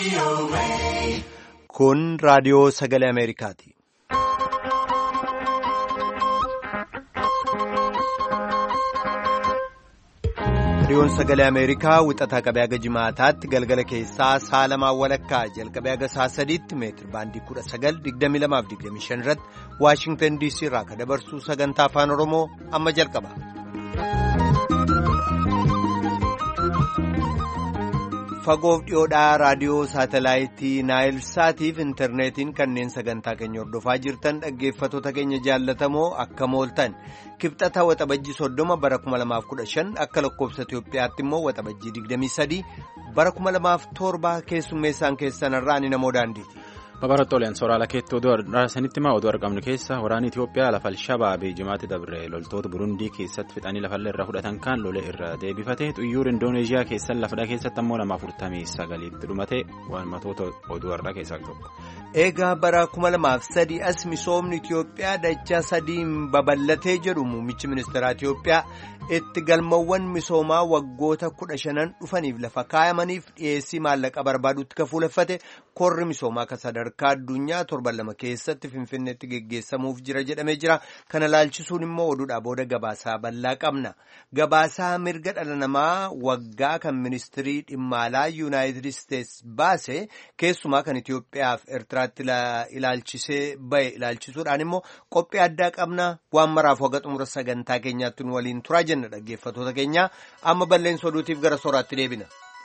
Kun raadiyoo sagalee Ameerikaati. Raadiyoon sagalee Ameerikaa wixataa qabee haga jimaataatti galgala keessaa saalamaa walakkaa jalqabee haga saa sadiitti meetir baandii kudha sagal digdami lamaaf digdami shan irratti Waashingtan DC irraa kan dabarsu sagantaa afaan Oromoo amma jalqaba. Fagoof dhiyoodhaa raadiyoo saatalaayitii Naayil Saatiif intarneetiin kanneen sagantaa keenya hordofaa jirtan dhaggeeffattoota keenya jaallatamoo akka mooltan kibxata waxabajjii soddoma bara 2015 akka lakkoofsa Itoophiyaatti immoo waxabajjii 23 bara 2007 keessummeessaan keessanirraa ani namoo daandiiti. Babarattoolleen sooraalaa keetti oduu raasanitti maa oduu argamnu keessa waraanni Itoophiyaa lafa Alshabaabee jimaatti dabre loltoota Burundii keessatti fixanii lafallee irra fudhatan kan lolee irra deebifate xuyyuur Indooneeziyaa keessan lafadha keessatti ammoo nama afurtamii sagaliitti dhumate waan matoota oduu har'aa keessaa tokko. Eegaa bara 2003 as misoomni Itoophiyaa dachaa sadiin babal'atee jedhu muummichi ministeeraa Itoophiyaa itti galmawwan misoomaa waggoota kudha shanan dhufaniif lafa kaayamaniif dhiyeessii maallaqa barbaadutti kan fuuleffate korri misoomaa kan sadarkaa addunyaa torban lama keessatti finfinneetti geggeessamuuf jira jedhamee jira. Kana laalchisuun immoo oduudhaa booda gabaasaa bal'aa qabna. Gabaasaa mirga dhala namaa waggaa kan ministirii dhimma alaa yuunaayitid isteetsi baase keessumaa kan Itoophiyaaf Eertiraatti ilaalchisee bahe ilaalchisuudhaan immoo qophii addaa qabna waan maraaf waga xumura sagantaa keenyaatti nu waliin turaa jenna dhaggeeffattoota keenya amma balleessa oduutiif gara sooraatti deebina.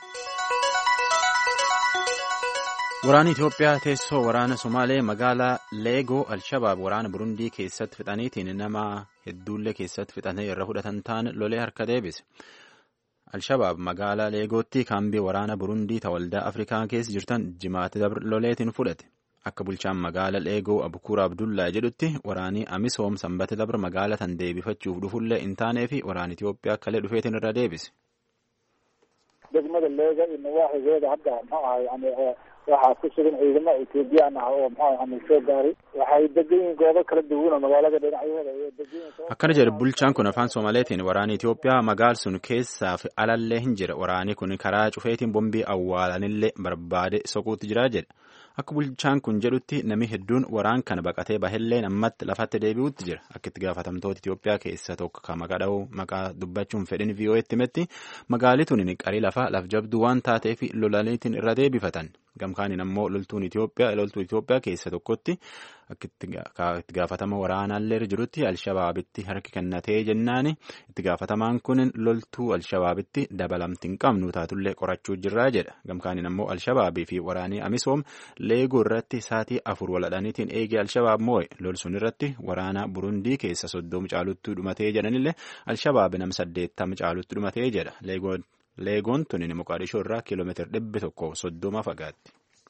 Waraanni Itoophiyaa teessoo waraana Somaalee magaalaa Leegoo Alshabaab waraana Burundii keessatti fixaniitiin nama hedduullee keessatti fixatanii irra fudhatan ta'an lolee harka deebise. Alshabaab magaalaa Leegootti kaambii waraana Burundii ta waldaa Afrikaa keessa jirtan jimaatti loleetiin fudhate. Akka bulchaan magaala Leegoo Abukuur Abdullaa jedhutti waraanii Amisoom sanbata dabra magaala tan deebifachuuf dhufullee hin taanee fi waraana Itoophiyaa akkalee dhufeetiin irra deebise. degmada leega iyo nawaaxigeeda hadda muxuu ahay yani waxaa ku sugan ciidamo ethoobiyan ah oo muxuu ahay soo gaaray waxay degan yihiin goobo kala duwan oo magaalada dhinacyaheeda iyo degan Akkana jedhe bulchaan kun afaan Somaaleetiin waraanni Itoophiyaa magaal sun keessaaf alallee hin jira waraanni kun karaa cufeetiin bombii awwaalanillee barbaade soquutti jira jedha. Akka bulchaan kun jedhutti namni hedduun waraan kana baqatee bahelleen ammatti lafatti deebi'utti jira. Akka itti gaafatamtoota Itoophiyaa keessa tokko kan maqaa dha'uu maqaa dubbachuun fedhin VOA'tti himetti magaalli tuni qarii lafaa laf jabduu waan taateef lolaniitiin irra deebifatan. Gamkaaniin ammoo loltuun Itoophiyaa loltuu Itoophiyaa keessa tokkotti akka itti gaafatama waraanaallee jirutti Alshabaabitti harki kennatee jennaani itti gaafatamaan kun loltuu Alshabaabitti dabalamti hin qabnu taatullee qorachuu jirraa jedha. Gamkaaniin ammoo Alshabaabii fi waraanii Amisoom leeguu irratti saatii afur waladhaniitiin eegee Alshabaab moo'e lolsuun irratti waraana Burundii keessa soddoma caalutti dhumatee jedhanillee Alshabaab nam saddeettama caalutti dhumatee jedha. Leegoon tuni Moqaadishoo irraa kiiloomeetira dhibbi tokko soddoma fagaatti.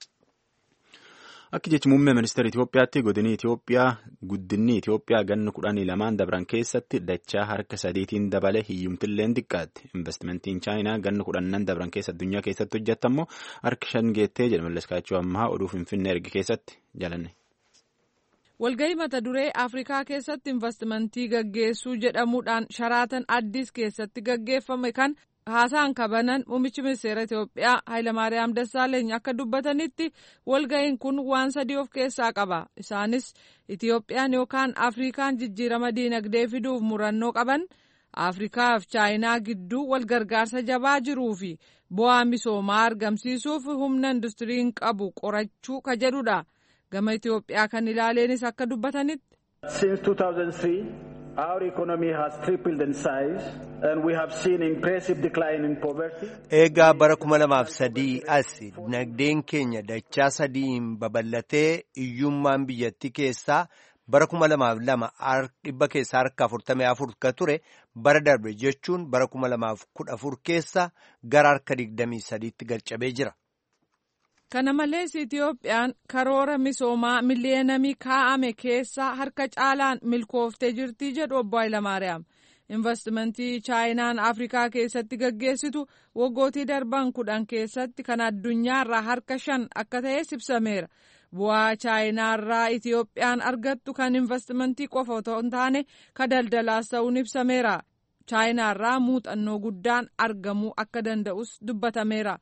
Akka jechi muummee ministeera Itoophiyaatti godinni Itoophiyaa guddinni Itoophiyaa ganna kudhanii lamaan dabran keessatti dachaa harka sadiitiin dabalee hiyyumtilleen xiqqaatti. Investimentiin Chaayinaa ganna kudhannan dabran keessa addunyaa keessatti hojjetammoo harka shan geettee jedha Malleskaachuu ammaa oduu Finfinnee erge keessatti jalanne. Walgahii mata duree Afrikaa keessatti investimentii gaggeessuu jedhamuudhaan sharaatan addis keessatti gaggeeffame kan haasaan kabanan muummichi ministeera Itoophiyaa Hayilamaariyaam Dassaaleeny akka dubbatanitti walga'iin kun waan sadii of keessaa qaba. Isaanis Itoophiyaan yookaan Afrikaan jijjiirama diinagdee fiduuf murannoo qaban, Afrikaa fi Chaayinaa gidduu wal gargaarsa jabaa jiruu fi bu'aa misoomaa argamsiisuuf humna industiriin qabu qorachuu ka jedhudha. Gama Itoophiyaa kan ilaaleenis akka dubbatanitti. Since 2003, our economy has tripled in size and we have seen impressive decline in poverty. Eegaa bara kuma lamaaf sadii as dinagdeen keenya dachaa sadiin babal'atee hiyyummaan biyyattii keessaa bara kuma lamaaf lama dhibba keessaa harka afurtamii afur ka ture bara darbe jechuun bara kuma lamaaf kudha afur keessa gara harka digdamii sadiitti galchabee jira. Kana malees Itoophiyaan karoora misoomaa miliyeenamii kaa'ame keessaa harka caalaan milkooftee jirti jedhu obbo Hayilamaariyaam. Investimentii Chaayinaan Afrikaa keessatti gaggeessitu waggootii darban kudhan keessatti kan addunyaarraa harka shan akka ta'e ibsameera. Bu'aa Chaayinaarraa Itoophiyaan argattu kan investimentii qofa otoo hin taane ka daldalaas ta'uun ibsameera. Chaayinaarraa muuxannoo guddaan argamuu akka danda'us dubbatameera.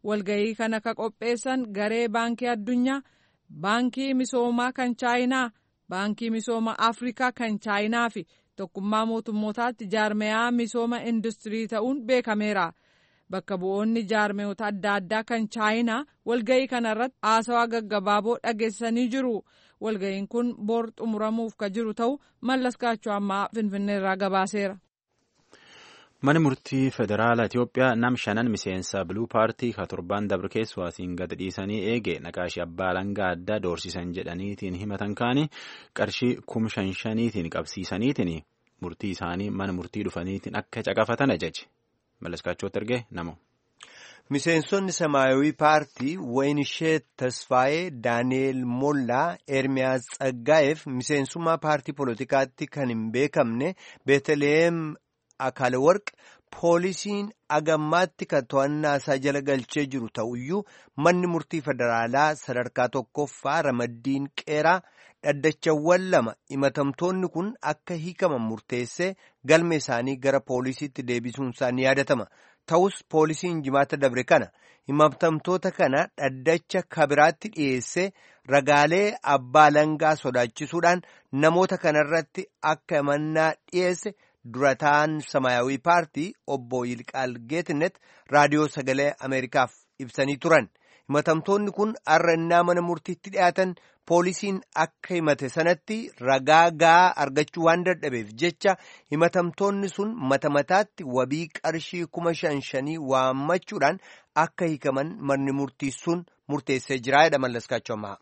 walga'ii kana ka qopheessan garee baankii addunyaa baankii misoomaa kan chaayinaa baankii misooma afrikaa kan chaayinaa fi tokkummaa mootummootaatti jaarmeyaa misooma industirii ta'uun beekameera. bakka bu'oonni jaarmeyoota adda addaa kan chaayinaa walga'ii kanarratti haasawaa gaggabaaboo dhageessanii jiru walga'iin kun bor xumuramuuf ka jiru ta'u mallas kaachoo ammaa finfinneerraa gabaaseera. Mani murtii federaalaa Itoophiyaa nam shanan miseensa biluu paartii ka torbaan dabre keessaatiin gad dhiisanii eege naqaashii abbaa langaa addaa doorsisan jedhaniitiin himatan kaanii qarshii kum shan shaniitiin qabsiisaniitiin murtii isaanii mana murtii dhufaniitiin akka caqafatan ajaje. Malleskaachootti ergee namo. Miseensonni Samaayawii Paartii Wayinisheet Tasfaayee Daani'eel Mollaa Ermiyaas Tsaggaa'eef miseensummaa paartii poolitikaatti kan hin beekamne Beeteleem Akaalewarq poolisiin agammaatti kan to'annaa isaa jala galchee jiru ta'uyyuu manni murtii federaalaa sadarkaa tokkoffaa ramaddiin qeeraa dhaddachawwan lama himatamtoonni kun akka hiikaman murteessee galme isaanii gara poolisiitti deebisuun isaanii yaadatama. Ta'us poolisiin jimaata dabre kana himatamtoota kana dhaddacha kabiraatti dhiyeessee ragaalee abbaa langaa sodaachisuudhaan namoota kanarratti akka himannaa dhiyeesse durataan samaayawii paartii obbo Yilqaal Geetnet raadiyoo sagalee Ameerikaaf ibsanii turan. himatamtoonni kun har'a mana murtiitti dhiyaatan poolisiin akka himate sanatti ragaa gahaa argachuu waan dadhabeef jecha himatamtoonni sun mata mataatti wabii qarshii kuma shan shanii waammachuudhaan akka hiikaman manni murtii sun murteessee jira jedha mallaskaachuu ammaa.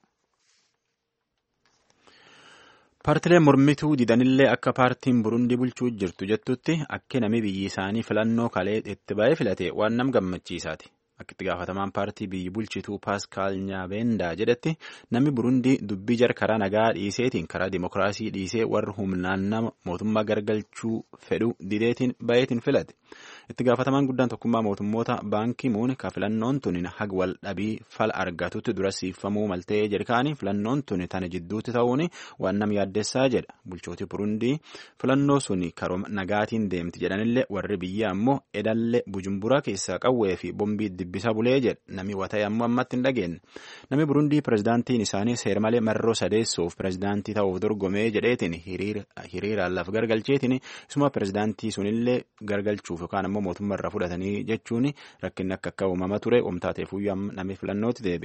Paartileen mormituu didanillee akka paartiin Burundii bulchuu jirtu jettutti akka namni biyyi isaanii filannoo kalee itti ba'ee filate waan nam gammachiisaati. Akka itti gaafatamaan paartii biyyi bulchituu Paaskaal Nyaabendaa jedhetti namni Burundii dubbii jar karaa nagaa dhiiseetiin karaa dimokiraasii dhiisee warra humnaan nama mootummaa gargalchuu fedhu dideetiin bayeetiin filate. Itti gaafatamaan guddaan tokkummaa mootummoota baankii muun ka filannoon tuni haga wal dhabii fala argatutti dura siifamuu maltee jedhikaanii filannoon tuni tana jidduutti ta'uun waan nam yaaddessaa jedha. Bulchooti Burundii filannoo suni karooma nagaatiin deemti jedhanillee warri biyya ammoo edallee Bujumbura keessaa qawwee fi bombii dibbisa bulee jedha. Nami wata'e ammoo ammatti hin dhageenye. Nami Burundii pirezidaantiin isaanii seermalee marroo sadeessuuf pirezidaantii ta'uuf dorgomee jedheetiin hiriiraan lafa gargalcheetiin isuma pirezidaantii sunillee gargalchuuf yookaan ammoo mootummaa irraa fudhatanii jechuun rakkinni akka akka uumama ture uumtaateef namni filannootti deebi.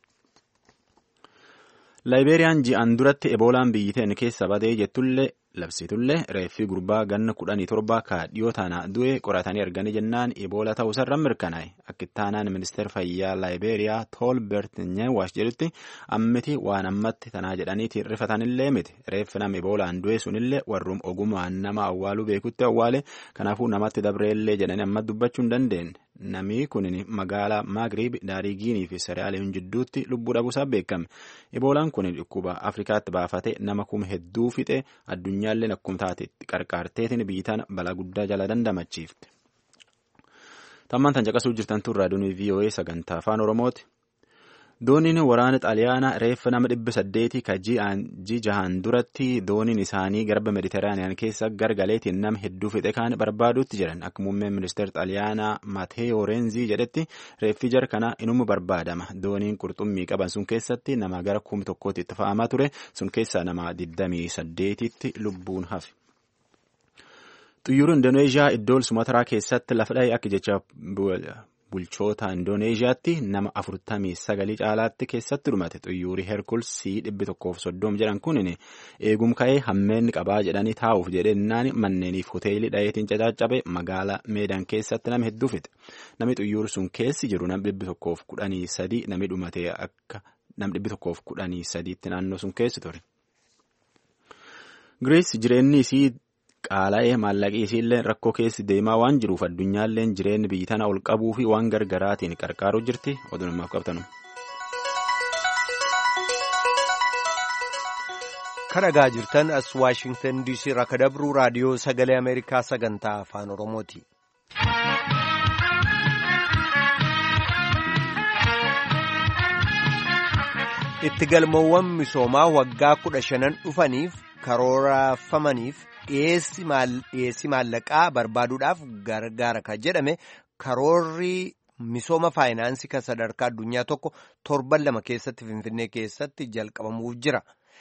Laayibeeriyaan ji'an duratti eboolaan biyyiteen keessa badee jettullee labsitullee reeffii gurbaa ganna kudhanii torba ka dhiyoo taana du'e qoratanii arganii jennaan eboola ta'uusarra mirkanaa'e akka ittaanaan ministeera fayyaa laayibeeriyaa toolbert nyeewaash jedhutti ammiti waan ammatti tanaa jedhaniiti rifatanillee miti reeffi nama eboolaan du'e sunillee warrum ogumaan nama awwaaluu beekutti awwaale kanaafuu namatti dabreellee jedhanii amma dubbachuu hin dandeenye. Namni kun magaalaa Maagriib Daarigiinii fi Seraaliyoon jidduutti lubbuu dhabuusaa beekame. Eboolaan kun dhukkuba Afrikaatti baafate nama kuma hedduu fixe addunyaallee akkuma taate qarqaarteetiin biitaan balaa guddaa jala dandamachiifte. Tammaan tan caqasuu jirtan tun raadiyoon VOA sagantaa afaan Oromooti. Dooniin waraana xaaliyaanaa reeffa nama dhibba saddeetii ka ji jahaan duratti dooniin isaanii garba mediteraaniyaan keessa gargaleetiin nama hedduu fixe kaan barbaaduutti jiran akka muummeen ministeera xaaliyaanaa Mateeo Reenzii jedhetti reeffi jar kana inuma barbaadama dooniin qurxummii qaban sun keessatti nama gara kuma tokkootti itti fa'amaa ture sun keessaa nama digdamii saddeetitti lubbuun hafe. Xiyyaarri Indoneezhiyaa iddoo Sumataraa keessatti lafa dha'e akka jecha bulchoota Indooneeziyaatti nama afurtamii sagalii caalaatti keessatti dhumate xiyyaarri Herkulsii dhibbi tokkoof soddom jedhan kun eegum ka'ee hammeenni qabaa jedhanii taa'uuf jedhennaan manneeniif hoteelii dhaheetiin caccabe magaalaa meedaan keessatti nama hedduu fixe namni xiyyaarri sun keessi jiru nam dhibbi tokkoof kudhanii sadii namni dhumate akka nam dhibbi tokkoof kudhanii sadiitti naannoo sun keessi ture. Giriis jireenyi isii qaala'ee maallaqii isiillee rakkoo keessi deemaa waan jiruuf addunyaalleen jireenyi biyyi tana ol qabuu fi waan gargaraatiin qarqaaruu jirti oduu namaaf qabtanu. Karagaa jirtan as Waashingtan DC irraa ka dabruu raadiyoo sagalee Ameerikaa sagantaa afaan Oromooti. Itti galmoowwan misoomaa waggaa kudha shanan dhufaniif karoorfamaniif dhiyeessi maallaqaa barbaaduudhaaf gargaara kan jedhame karoorri misooma faayinaansii kan sadarkaa addunyaa tokko torban lama keessatti Finfinnee keessatti jalqabamuuf jira.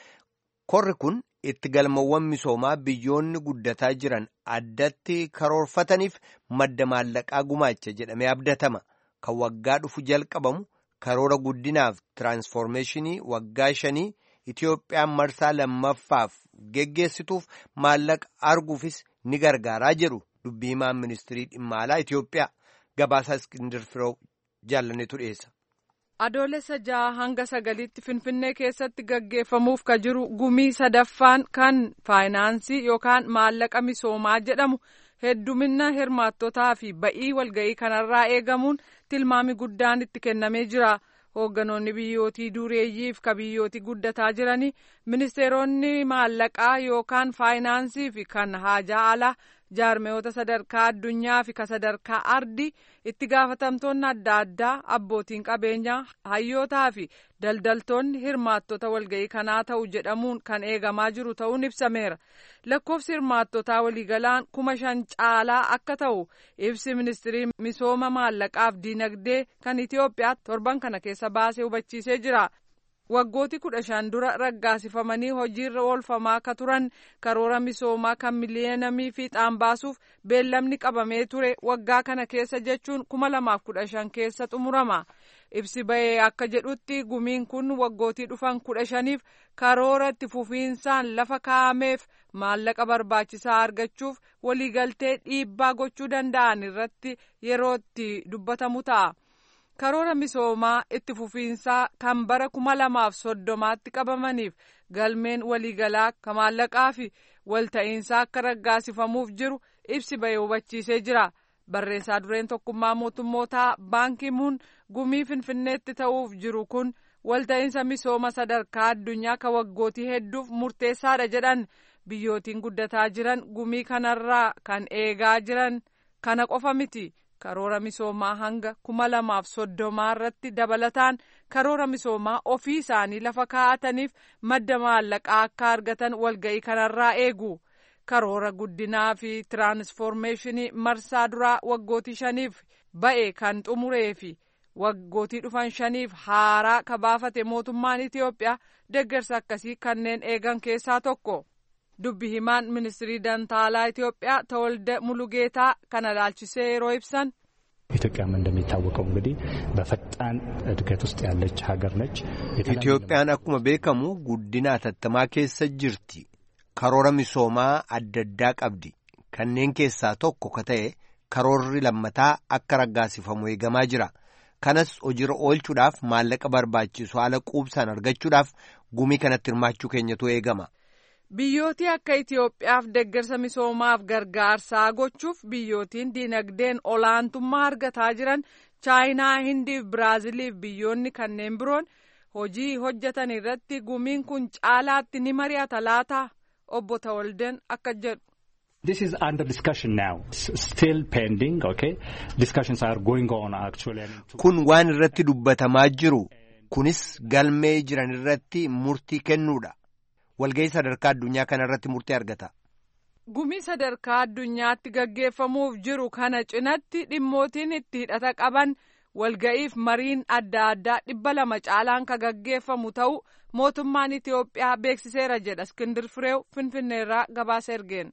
Korri kun itti galmawwan misoomaa biyyoonni guddataa jiran addatti karoorfataniif madda maallaqaa gumaacha jedhamee abdatama. Kan waggaa dhufu jalqabamu karoora guddinaaf tiraansfoormeeshinii waggaa shanii Itiyoophiyaan marsaa lammaffaaf geggeessituuf maallaqa arguufis ni gargaaraa jedhu dubbii himaan ministirii dhimma alaa Itiyoophiyaa gabaasaa Iskindir Firoo jaallanetu dhiyeessa. Adoolessa jaha hanga sagaliitti Finfinnee keessatti gaggeeffamuuf ka jiru gumii sadaffaan kan faayinaansii yookaan maallaqa misoomaa jedhamu heddumina hirmaattotaa fi ba'ii walga'ii kanarraa eegamuun tilmaami guddaan itti kennamee jira. Hoogganoonni biyyootii dureeyyiif ka biyyootii guddataa jiranii ministeeronni maallaqaa yookaan faayinaansii fi kan haajaa alaa jaarmeyoota sadarkaa addunyaa fi ka sadarkaa ardii itti gaafatamtoonni adda addaa abbootiin qabeenyaa hayyootaa fi daldaltoonni hirmaattota walga'ii kanaa ta'u jedhamuun kan eegamaa jiru ta'uun ibsameera lakkoofsi hirmaattotaa waliigalaan kuma shan caalaa akka ta'u ibsi ministirii misooma maallaqaaf diinagdee kan itiyoophiyaa torban kana keessa baasee hubachiisee jira. waggooti kudha shan dura raggaasifamanii hojiirra oolfamaa akka turan karoora misoomaa kan miliyeenamii fiixaan baasuuf beellamni qabamee ture waggaa kana keessa jechuun kuma lamaaf kudha shan keessa xumurama ibsi ba'ee akka jedhutti gumiin kun waggootii dhufan kudha shaniif karoora itti fufiinsaan lafa kaa'ameef maallaqa barbaachisaa argachuuf waliigaltee dhiibbaa gochuu danda'an irratti yeroo itti dubbatamu ta'a. karoora misoomaa itti fufiinsaa kan bara kuma lamaaf soddomaatti qabamaniif galmeen waliigalaa ka maallaqaa fi walta'iinsaa akka raggaasifamuuf jiru ibsi ba'ee hubachiisee jira barreessaa dureen tokkummaa mootummootaa baankimuun gumii finfinneetti ta'uuf jiru kun walta'iinsa misooma sadarkaa addunyaa ka waggootii hedduuf murteessaadha jedhan biyyootiin guddataa jiran gumii kanarraa kan eegaa jiran kana qofa miti. karoora misoomaa hanga kuma lamaaf soddomaa irratti dabalataan karoora misoomaa ofii isaanii lafa kaa'ataniif madda maallaqaa akka argatan walga'ii kanarraa eegu karoora guddinaa fi tiraansfoormeeshinii marsaa duraa waggootii shaniif ba'e kan xumuree fi waggootii dhufan shaniif haaraa ka baafate mootummaan Itiyoophiyaa deeggarsa akkasii kanneen eegan keessaa tokko. dubbi himaan ministirii dantaalaa ኢትዮጵያ ተወልደ ሙሉጌታ kana laalchisee yeroo ibsan ኢትዮጵያም እንደሚታወቀው እንግዲህ በፈጣን እድገት ውስጥ ያለች ሀገር ነች። Itiyoophiyaan akkuma beekamu guddina atattamaa keessa jirti. Karoora misoomaa adda addaa qabdi. Kanneen keessaa tokko ka ta'e karoorri lammataa akka raggaasifamu eegamaa jira. Kanas hojiirra oolchuudhaaf maallaqa barbaachisu haala quubsaan argachuudhaaf gumii kanatti hirmaachuu keenyatu eegama. Biyyootii akka Itiyoophiyaaf deeggarsa misoomaaf gargaarsaa gochuuf biyyootiin diinagdeen olaantummaa argataa jiran chaayinaa, Hindiif, Biraaziliif biyyoonni kanneen biroon hojii hojjetan irratti gumiin kun caalaatti ni mari'ata laata obbo Tawalden akka jedhu. This is under discussion now. It's still pending, okay? Discussions are going on actually. Kun waan irratti dubbatamaa jiru. Kunis galmee jiran irratti murtii kennuudha. walga'ii sadarkaa addunyaa kana irratti murtii argata. Gumii sadarkaa addunyaatti gaggeeffamuuf jiru kana cinatti dhimmootiin itti hidhata qaban walga'iif mariin adda addaa dhibba lama caalaan ka gaggeeffamu ta'u mootummaan Itiyoophiyaa beeksiseera jedha Iskindir Fireew Finfinneerraa gabaasa ergeen.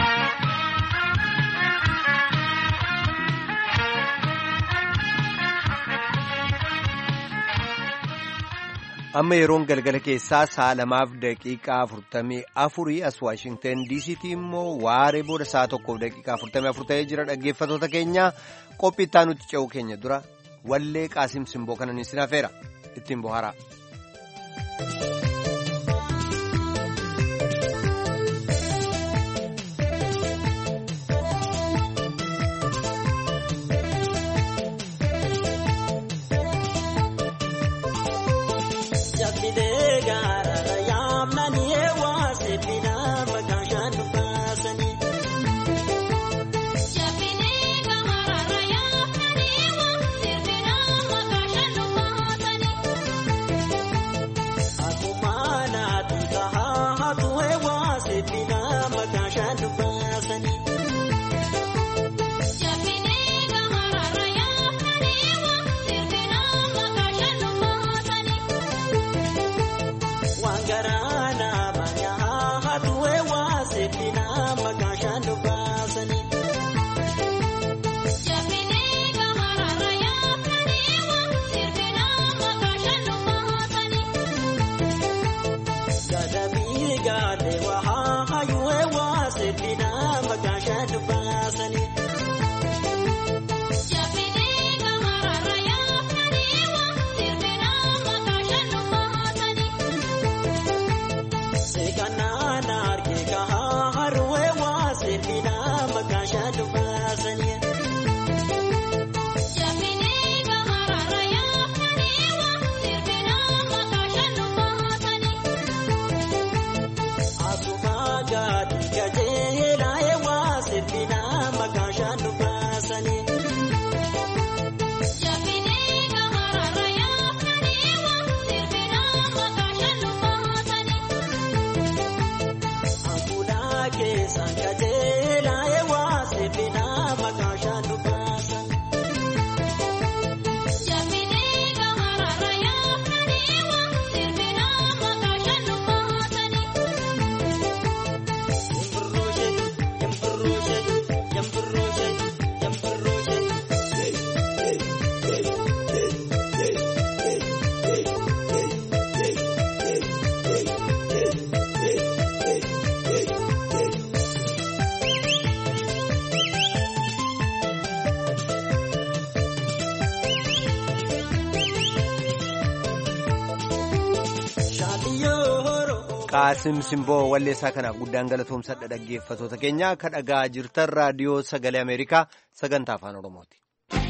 amma yeroon galgala keessaa sa'a lamaaf daqiiqaa afurtamii afurii as waashingten diisiitii immoo waaree booda sa'a tokkoof daqiiqaa afurtamii afur ta'ee jira dhaggeeffatoota keenya qophii itti aanutti ce'uu keenya dura wallee qaasim simboo kanan isin hafeera ittiin bohaaraa. Jabinee gamarra yaa qaasim simboo walleessaa kanaaf guddaan galatoomsadha dhaggeeffatoota keenya akka dhagaa jirtan raadiyoo sagalee ameerikaa sagantaa afaan oromooti.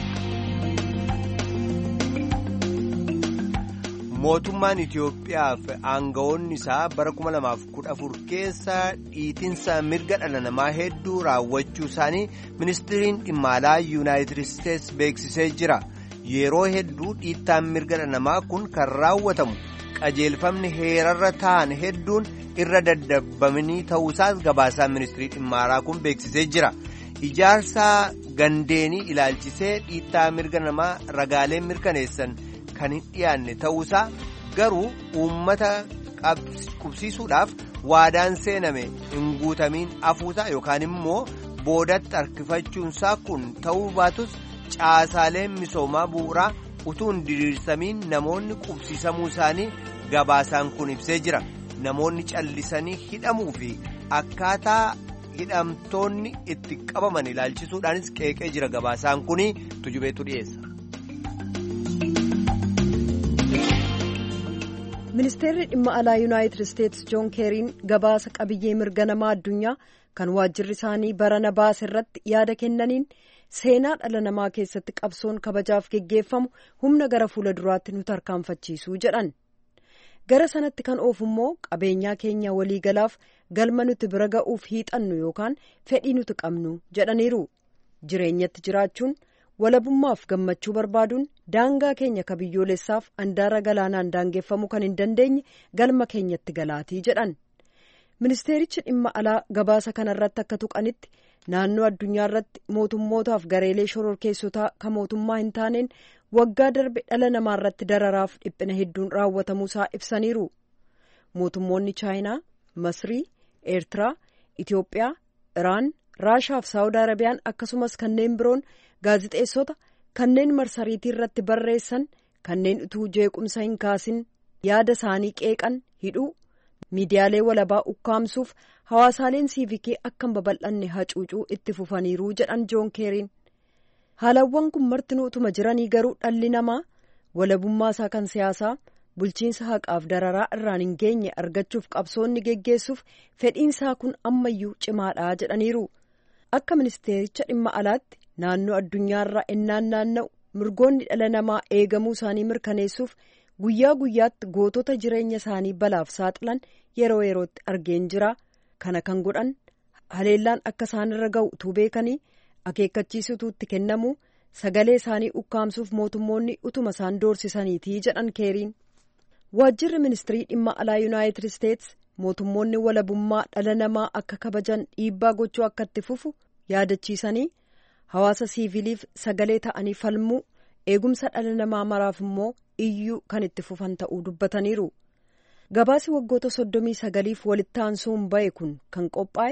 mootummaan Itiyoophiyaa fi aangawoonni isaa bara 2014 keessa dhiitinsa mirga dhala namaa hedduu raawwachuu isaanii ministiriin dhimma alaa yuunaayitid isteets beeksisee jira yeroo hedduu dhiittaan mirga dhala namaa kun kan raawwatamu. qajeelfamni heerarra ta'an hedduun irra daddabamanii ta'uusaas gabaasaan ministirii dhimma alaa kun beeksisee jira ijaarsa gandeenii ilaalchisee dhiittaa mirga namaa ragaalee mirkaneessan kan hin dhiyaanne ta'uusaa garuu uummata qubsiisuudhaaf waadaan seename hin guutamiin afuusaa yookaan immoo boodatti harkifachuunsaa kun ta'uu baatus caasaaleen misoomaa bu'uuraa. utuu hin diriirsamiin namoonni qubsiisamuu isaanii gabaasaan kun ibsee jira namoonni callisanii hidhamuu fi akkaataa hidhamtoonni itti qabaman ilaalchisuudhaanis qeeqee jira gabaasaan kun tujubeetu dhiyeessa. ministeerri dhimma alaa yuunaayitid isteetsi joon keeriin gabaasa qabiyyee mirga namaa addunyaa kan waajjirri isaanii barana baase irratti yaada kennaniin. seenaa dhala namaa keessatti qabsoon kabajaaf geggeeffamu humna gara fuula duraatti nu tarkaanfachiisuu jedhan gara sanatti kan oofu immoo qabeenyaa keenya waliigalaaf galma nuti bira ga'uuf hiixannu yookaan fedhii nuti qabnu jedhaniiru jireenyatti jiraachuun walabummaaf gammachuu barbaaduun daangaa keenya ka biyyoolessaaf andaara galaanaan daangeffamuu kan hin dandeenye galma keenyatti galaatii jedhan ministeerichi dhimma alaa gabaasa kanarratti akka tuqanitti. naannoo addunyaa irratti mootummootaaf gareelee shororkeessotaa kan mootummaa hin taaneen waggaa darbe dhala namaa irratti dararaaf dhiphina hedduun raawwatamuusaa ibsaniiru mootummoonni chaayinaa masrii eertiraa itiyoophiyaa iraan raashaa fi saawud arabiyaan akkasumas kanneen biroon gaazixeessota kanneen marsariitii irratti barreessan kanneen utuu jeequmsa hin kaasin yaada isaanii qeeqan hidhuu miidiyaalee walabaa ukkaamsuuf hawaasaaleen siivikii akka hin babal'anne hacuucuu itti fufaniiruu jedhan joon keeriin haalawwan kun martinuu utuma jiranii garuu dhalli namaa walabummaa isaa kan siyaasaa bulchiinsa haqaaf dararaa irraan hin geenye argachuuf qabsoonni geggeessuuf fedhiinsaa kun ammayyuu cimaadhaa jedhaniiru akka ministeericha dhimma alaatti naannoo addunyaarraa ennaan naanna'u mirgoonni dhala namaa eegamuu isaanii mirkaneessuuf guyyaa guyyaatti gootota jireenya isaanii balaaf saaxilan yeroo yerootti argeen jira kana kan godhan haleellaan akka isaanirra ga'u utuu beekanii akeekkachiisutu itti kennamu sagalee isaanii ukkaamsuuf mootummoonni utuma isaan doorsisaniitii jedhan keeriin waajjirri ministirii dhimma alaa yuunaayitid isteets mootummoonni walabummaa dhala namaa akka kabajan dhiibbaa gochuu akka itti fufu yaadachiisanii hawaasa siiviliif sagalee ta'anii falmuu eegumsa dhala namaa maraaf immoo iyyuu kan itti fufan ta'uu dubbataniiru gabaasi waggoota soddomii sagaliif walitti aansuun ba'e kun kan qophaa'e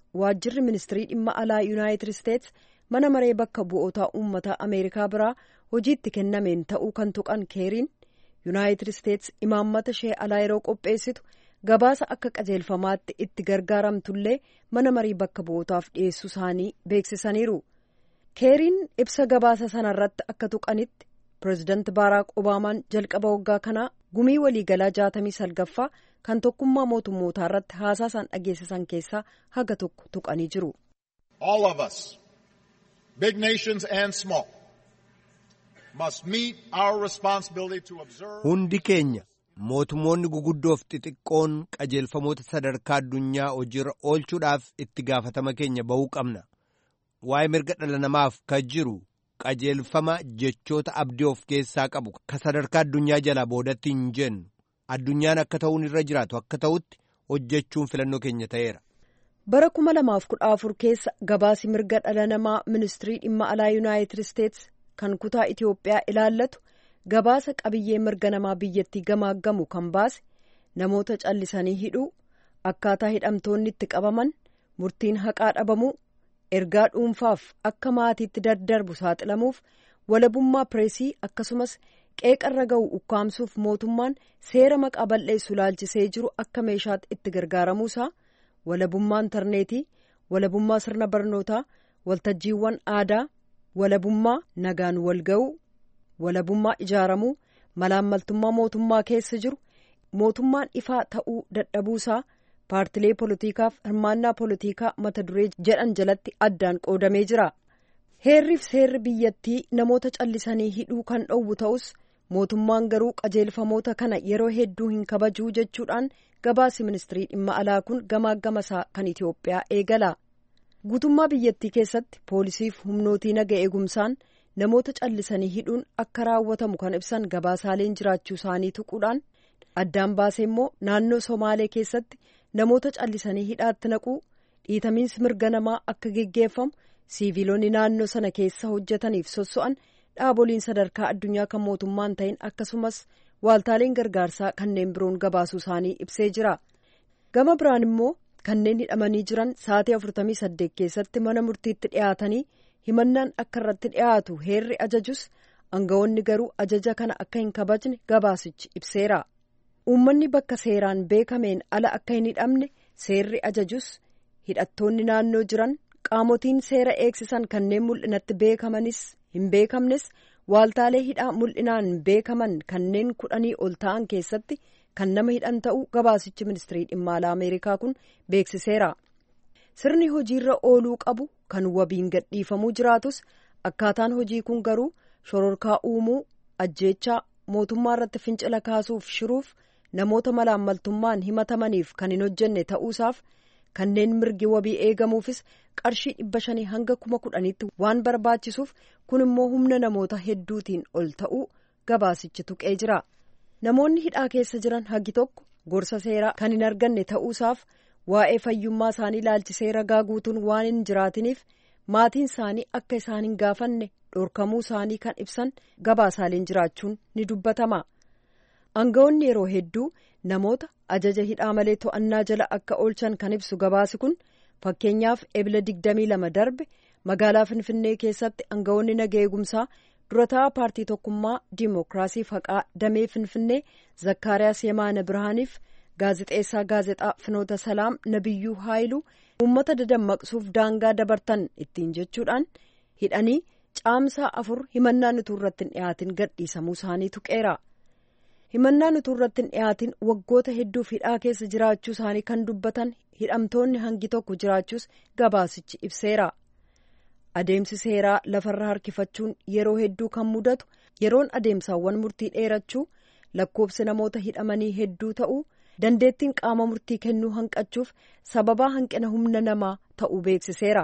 waajjirri ministirii dhimma alaa yuunaayitid isteets mana maree bakka bu'ootaa uummataa ameerikaa biraa hojiitti kennameen ta'uu kan tuqan keeriin yuunaayitid isteets imaammata ishee alaa yeroo qopheessitu gabaasa akka qajeelfamaatti itti gargaaramtullee mana marii bakka bu'ootaaf dhiyeessuu isaanii beeksisaniiru keeriin ibsa gabaasa sanarratti akka tuqanitti pireezidaanti baaraak obaamaan jalqaba waggaa kanaa gumii waliigalaa jaatamii salgaffaa kan tokkummaa mootummootaa irratti haasaa isaan dhageessisan keessaa haga tokko tuqanii jiru. All of us, big nations and small, must meet our responsibility to observe. Hundi keenya mootummoonni guguddoof xixiqqoon qajeelfamoota sadarkaa addunyaa hojiirra oolchuudhaaf itti gaafatama keenya bahuu qabna. Waa'ee mirga dhala namaaf kan jiru qajeelfama jechoota abdii of keessaa qabu ka sadarkaa addunyaa jalaa boodatti hin jennu. addunyaan akka ta'uun irra jiraatu akka ta'utti hojjechuun filannoo keenya ta'eera. bara kuma lamaaf kudha afur keessa gabaasi mirga dhala namaa ministirii dhimma alaa yuunaayitid isteets kan kutaa itiyoophiyaa ilaallatu gabaasa qabiyyee mirga namaa biyyattii gamaaggamu kan baase namoota callisanii hidhuu akkaataa hidhamtoonni itti qabaman murtiin haqaa dhabamuu ergaa dhuunfaaf akka maatiitti daddarbu saaxilamuuf walabummaa pireesii akkasumas qeeqarra ga'u ukkaamsuuf mootummaan seera maqaa bal'eessu laalchisee jiru akka meeshaatti itti gargaaramuusaa walabummaa intarneetii walabummaa sirna barnootaa waltajjiiwwan aadaa walabummaa nagaan walga'uu walabummaa ijaaramuu malaammaltummaa mootummaa keessa jiru mootummaan ifaa ta'uu dadhabuusaa paartilee poolitiikaaf hirmaannaa poolitiikaa mata duree jedhan jalatti addaan qoodamee jira. heerriif seerri biyyattii namoota callisanii hidhuu kan dhowwu ta'us mootummaan garuu qajeelfamoota kana yeroo hedduu hin kabajuu jechuudhaan gabaasi ministirii dhimma alaa kun gamaagamasaa kan itiyoophiyaa eegala guutummaa biyyattii keessatti poolisiif humnootii naga eegumsaan namoota callisanii hidhuun akka raawwatamu kan ibsan gabaasaaleen jiraachuu isaanii tuquudhaan addaan baasee immoo naannoo somaalee keessatti namoota callisanii hidhaatti naquu dhiitamiinsi mirga namaa akka geggeeffamu siiviilonni naannoo sana keessa hojjetaniif sosso'an dhaaboliin sadarkaa addunyaa kan mootummaan ta'in akkasumas waaltaaleen gargaarsaa kanneen biroon gabaasuu isaanii ibsee jira gama biraan immoo kanneen hidhamanii jiran sa'atii 48 keessatti mana murtiitti dhiyaatanii himannaan akka irratti dhiyaatu heerri ajajus aangawoonni garuu ajaja kana akka hin kabajne gabaasichi ibseera uummanni bakka seeraan beekameen ala akka hin hidhamne seerri ajajus hidhattoonni naannoo jiran qaamotiin seera eegsisan kanneen mul'inatti beekamanis hin beekamnes waaltaalee hidhaa mul'inaan beekaman kanneen kudhanii ol ta'an keessatti kan nama hidhan ta'uu gabaasichi ministirii dhimma alaa ameerikaa kun beeksiseera sirni hojiirra ooluu qabu kan wabiin gadhiifamuu jiraatus akkaataan hojii kun garuu shororkaa uumuu ajjeechaa mootummaa irratti fincila kaasuuf shiruuf namoota malaammaltummaan himatamaniif kan hin hojjenne ta'uusaaf kanneen mirgi wabii eegamuufis qarshii dhibba shanii hanga kuma kudhaniitti waan barbaachisuuf kun immoo humna namoota hedduutiin ol ta'uu gabaasichi tuqee jira namoonni hidhaa keessa jiran hagi tokko gorsa seeraa kan hin arganne ta'uusaaf waa'ee fayyummaa isaanii laalchisee ragaa guutuun waan hin jiraatiniif maatiin isaanii akka isaan hin gaafanne dhorkamuu isaanii kan ibsan gabaasaaleen jiraachuun ni dubbatama aangawoonni yeroo hedduu namoota ajaja hidhaa malee to'annaa jala akka oolchan kan ibsu gabaasi kun fakkeenyaaf ebila digdamii lama darbe magaalaa finfinnee keessatti aangawoonni naga eegumsaa durataa paartii tokkummaa diimokiraasii haqaa damee finfinnee zakkaariyaas yemaana birhaaniif gaazexeessaa gaazexaa finoota salaam nabiyyuu haayiluu uummata dadammaqsuuf daangaa dabartan ittiin jechuudhaan hidhanii caamsaa afur himannaan utuu irratti hin dhiyaatin gadhiisamuu isaanii tuqeera. himannaan utuu irratti hin dhiyaatin waggoota hedduuf hidhaa keessa jiraachuu isaanii kan dubbatan hidhamtoonni hangi tokko jiraachuus gabaasichi ibseera adeemsi seeraa lafarra harkifachuun yeroo hedduu kan mudatu yeroon adeemsaawwan murtii dheerachuu lakkoofsi namoota hidhamanii hedduu ta'uu dandeettiin qaama murtii kennuu hanqachuuf sababaa hanqina humna namaa ta'uu beeksiseera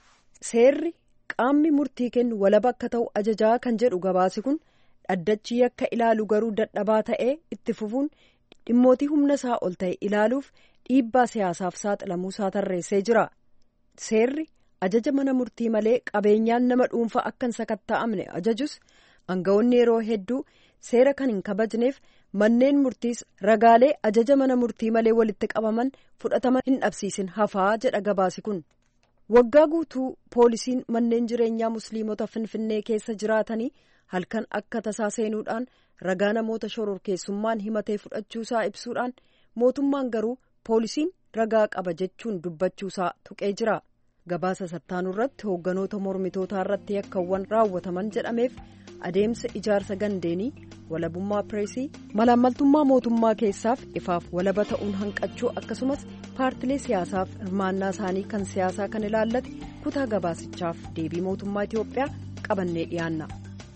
seerri qaamni murtii kennu walaba akka ta'u ajajaa kan jedhu gabaasi kun. dhaddachi yakka ilaalu garuu dadhabaa ta'ee itti fufuun dhimmootii humna isaa ol ta'e ilaaluuf dhiibbaa siyaasaaf saaxilamuu isaa tarreessee jira seerri ajaja mana murtii malee qabeenyaan nama dhuunfaa akka hin sakatta'amne ajajus aangawoonni yeroo hedduu seera kan hin kabajneef manneen murtiis ragaalee ajaja mana murtii malee walitti qabaman fudhatama hin dhabsiisin hafaa jedha gabaasi kun. waggaa guutuu poolisiin manneen jireenyaa musliimota finfinnee keessa jiraatanii halkan akka tasaa seenuudhaan ragaa namoota shororkeessummaan himatee fudhachuusaa ibsuudhaan mootummaan garuu poolisiin ragaa qaba jechuun dubbachuusaa tuqee jira gabaasa sattaanuu irratti hoogganoota mormitootaa irratti yakkawwan raawwataman jedhameef adeemsa ijaarsa gandeenii walabummaa pireesii malaammaltummaa mootummaa keessaaf ifaaf walaba ta'uun hanqachuu akkasumas paartilee siyaasaaf hirmaannaa isaanii kan siyaasaa kan ilaallate kutaa gabaasichaaf deebii mootummaa itiyoophiyaa qabannee dhiyaanna.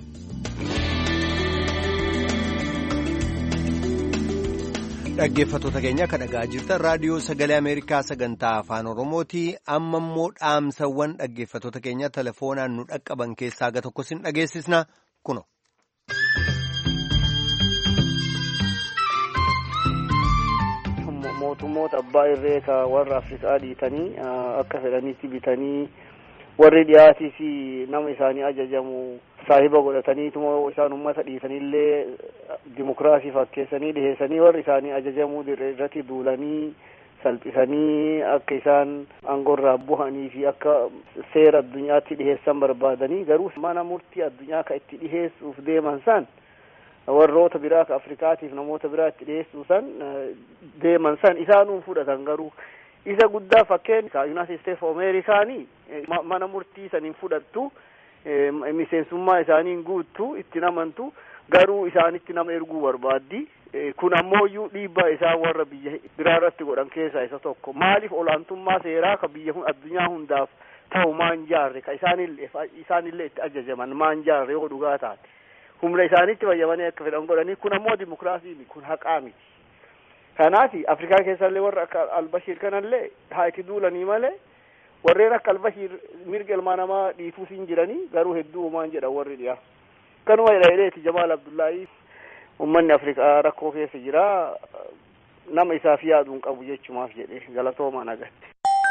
dhaggeeffattoota keenya akka dhagaa jirtan raadiyoo sagalee ameerikaa sagantaa afaan oromooti amma immoo dhaamsawwan dhaggeeffattoota keenya telefoonaan nu dhaqqaban keessaa aga tokko sin dhageessisna kuno. mootummoota abbaa irree ka warra afrikaa dhiitanii akka fedhanitti bitanii warri dhiyaatii fi nama isaanii ajajamu saahiba godhataniituma isaan ummata dhiisanillee dimokiraasii fakkeessanii dhiheessanii warri isaanii ajajamuu irratti duulanii salphisanii akka isaan aangorraa buhanii fi akka seera addunyaatti dhiheessan barbaadanii garuu mana murtii addunyaa ka itti dhiheessuuf deeman san warroota biraa ka afrikaatiif namoota biraa itti dhiheessuu san deeman san isaanuun fudhatan garuu isa guddaa fakkeen yuunaayitid steets of ameerikaanii mana murtii saniin fudhattu miseensummaa isaaniin guuttu itti namantu garuu isaanitti nama erguu barbaaddi kun ammoo iyyuu dhiibbaa isaan warra biyya biraa irratti godhan keessaa isa tokko maaliif olaantummaa seeraa ka biyya addunyaa hundaaf ta'u maan jaarre ka isaanillee isaanillee itti ajajaman maan jaarre yoo dhugaa taate humna isaanitti fayyamanii akka fedhan godhanii kun ammoo dimokiraasii kun haqaa miti kanaaf afrikaa keessallee warra akka albashiir kanallee haa itti duulanii malee warreen akka albashiir mirga ilmaa namaa dhiituus hin jiranii garuu hedduu uumaan jedhan warri dhiyaa kanuma jedha jamaal abdullaahii ummanni afrikaa rakkoo keessa jira nama isaaf yaaduun qabu jechumaaf jedhe galatoomaa nagatte.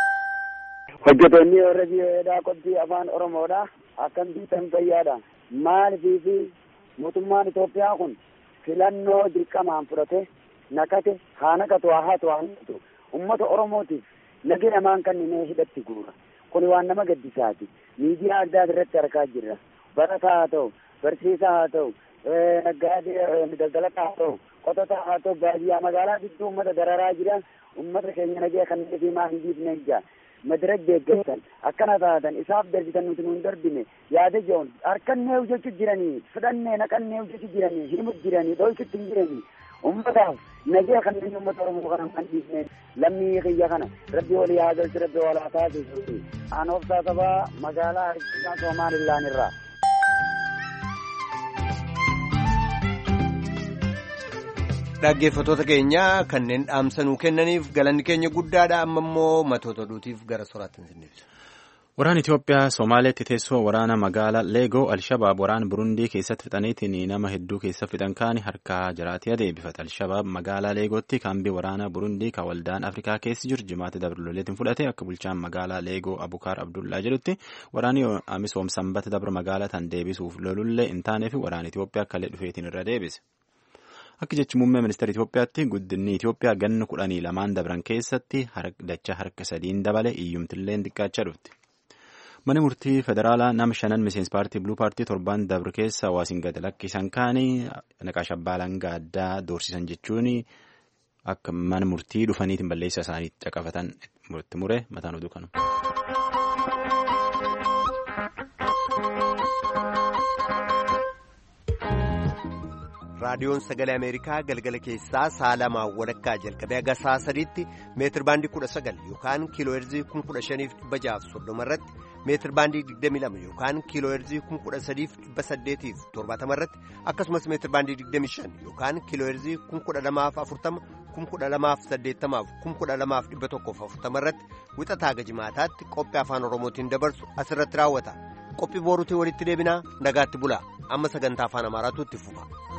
hojjetoonni warra biyyoodhaa qophii afaan oromoodha akkam biitan fayyaadha maaliifi mootummaan Itoophiyaa kun filannoo dirqamaan fudhate naqate haa naqatu haa hatu haa naqatu ummata oromootiif nagi namaan kanneen hidhatti guura kun waan nama gaddisaati miidiyaa addaa irratti argaa jirra barataa haa ta'u barsiisaa haa ta'u naggaadee daldalataa haa ta'u qotataa haa ta'u baadiyyaa magaalaa gidduu ummata dararaa jira ummata keenya nagee kan fi maa hin dhiifne ija madiraj deeggartan akkana taatan isaaf darbitan nuti nuun darbine yaada jeon harkannee hojjechuu jiranii fudhannee naqannee hojjechuu jiranii himu jiranii dhoychutti hin jiranii ummataaf nagee kan inni ummata oromoo kana kan dhiifne lammii kiyya kana rabbi walii haa galchu rabbi walaa taasisuuti aan obsaa sabaa magaalaa harkisaa soomaalillaan irraa dhaggeeffattoota keenya kanneen dhaamsanuu kennaniif galanni keenya guddaadha amma immoo matoota oduutiif gara soraatti hin Waraan Itoophiyaa Somaaleetti teessoo waraana magaalaa Leegoo Alshabaab waraana Burundii keessatti fixaniitiin nama hedduu keessa fixan kaani harkaa jiraatii adeebifata. Alshabaab magaalaa Leegootti kaambii waraana Burundii kan waldaan Afrikaa keessa jiru jimaata dabruloleetiin fudhate akka bulchaan magaalaa Leegoo Abukaar Abdullaa jedhutti waraanni Amisoom sanbata dabra magaalaa tan deebisuuf lolullee hin taaneef waraana Itoophiyaa akka dhufeetiin irra deebise. Akka jechi muummee ministeera Itoophiyaatti guddinni Itoophiyaa ganna kudhanii lamaan dabran keessatti dachaa harka sadiin dabale iyyumtillee xiqqaachaa dhufti. Mana murtii federaalaa nama shanan miseensi paartii Biluu paartii torban dabre keessa hawaasiin gad lakkisan kaanii naqaasha baalangaa addaa doorsisan jechuun akka mana murtii dhufaniitiin balleessa isaanii caqafatan murti mure mataan oduu kanu. raadiyoon sagalee ameerikaa galgala keessaa sa'a lamaa walakkaa jalqabee haga sa'a sadiitti meetir baandii kudha sagal yookaan kiiloo heerzii kun kudha shaniif dhibba jaaf soddoma irratti meetir baandii digdami lama yookaan kiiloo heerzii kun kudha sadiif dhibba saddeetiif torbaatama irratti akkasumas meetir baandii digdami shan yookaan kiiloo heerzii kun kudha lamaaf afurtama kun kudha lamaaf saddeettamaaf kun kudha lamaaf dhibba tokkoof afurtama irratti wixataa gajimaataatti qophii afaan oromootiin dabarsu asirratti raawwata qophii booruutiin walitti deebinaa nagaatti bulaa amma sagantaa afaan amaaraatu itti fufa.